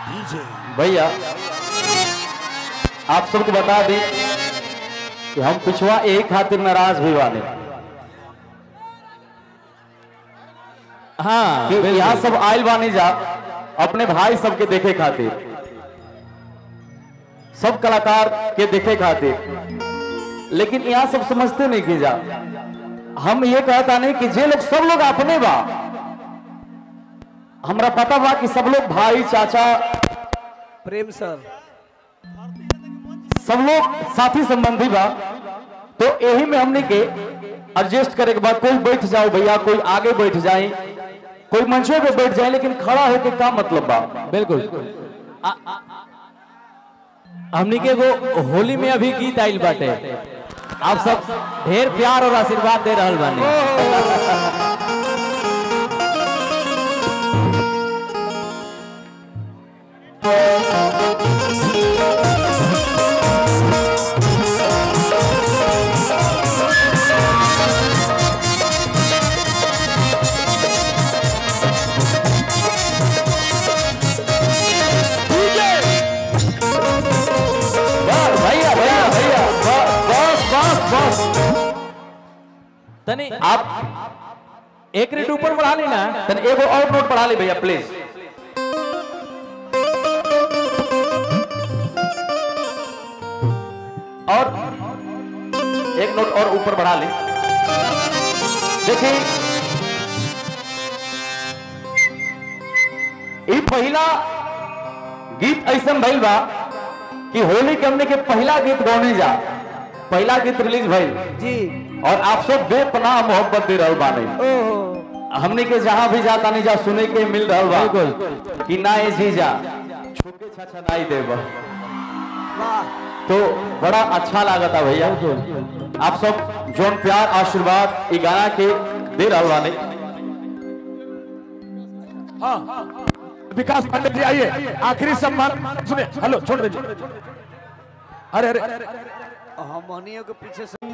भैया आप सबको बता दी कि हम पिछवा एक खातिर नाराज भी वाले हाँ कि बिल्कुल। यहाँ सब आयल बानी जा अपने भाई सबके देखे खातिर सब कलाकार के देखे खातिर लेकिन यहाँ सब समझते नहीं कि जा हम ये कहता नहीं कि जे लोग सब लोग अपने बा हमरा पता बा कि सब लोग भाई चाचा प्रेम सर सब लोग साथी संबंधी बा तो यही में हमने के एडजस्ट करे के बाद कोई बैठ जाओ भैया कोई आगे बैठ जाए कोई मंचों पे बैठ जाए लेकिन खड़ा होके का मतलब बा बिल्कुल आ- आ- हमनी के एगो होली में अभी गीत आइल बाटे आप सब ढेर प्यार और आशीर्वाद दे रहल बानी बस भैया भैया भैया बस बस बस बस तनी आप एक रेट ऊपर बढ़ा ली ना तन एगो और नोट पढ़ा ली भैया प्लीज और एक नोट और ऊपर बढ़ा ली देखिए ई पहला गीत ऐसा भइल बा कि होली के हमने के पहला गीत गौने जा पहला गीत रिलीज भइल जी और आप सब बेपनाह मोहब्बत दे रहल बानी ओहो हमने के जहां भी जाता नहीं जा सुने के मिल रहा बा बिल्कुल। कि ना ये जीजा छुके छाछा नहीं देब वाह तो बड़ा अच्छा लागता भैया आप सब जोन प्यार आशीर्वाद ई गाना के दे रहल बानी विकास पांडे जी आइए आखिरी सम्मान सुने हेलो छोड़ दीजिए अरे अरे हम मनियों के पीछे से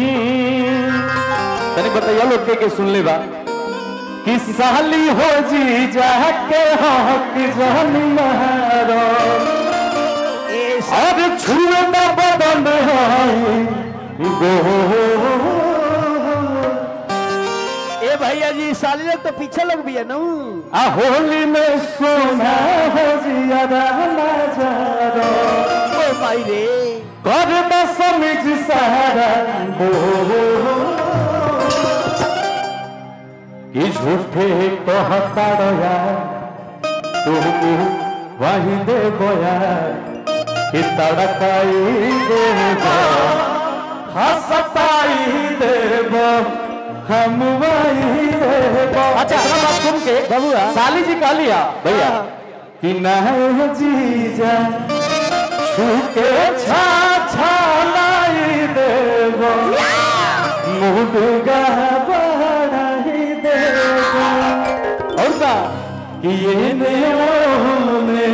तनी बताइए लोग के, के सुन ले बा कि साली हो जी जाके हक जान मारो ए और छुए न बदन है गो ए भैया जी साली लोग तो पीछे लोग भी है ना आ होली में सोना हो जियादा नजारो ओ भाई रे कर न समझ सहारा बो कि झूठे कहता रहा तुम वही दे बोया कि तड़काई देबो हंसताई देबो हम वही देबो अच्छा इतना बात सुन के बबुआ साली जी कह लिया भैया कि नहीं जीजा छूके छा छा लाई देबो मुडगा बढ़ाई देबो और का कि ये ने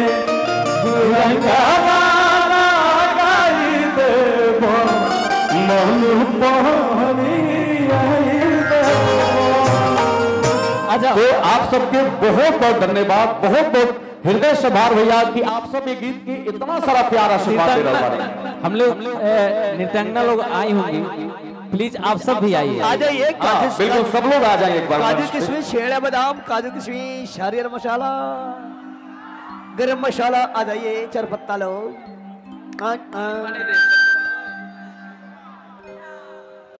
रंगा गाई देबो मन पानी आई देबो अच्छा तो आप सबके बहुत बहुत धन्यवाद बहुत बहुत हृदय से भार भैया कि आप सब ये गीत की इतना सारा प्यार आशीर्वाद दे रहे हैं हम लोग ए, नृत्यांगना लोग आई होंगी प्लीज आप सब भी आइए आ जाइए हाँ, काजू बिल्कुल सब लोग आ जाएंगे एक बार काजू मंच पे। किशमिश छेड़ा बादाम काजू किशमिश हरियर मसाला गरम मसाला आ जाइए चार पत्ता लो आ, आ,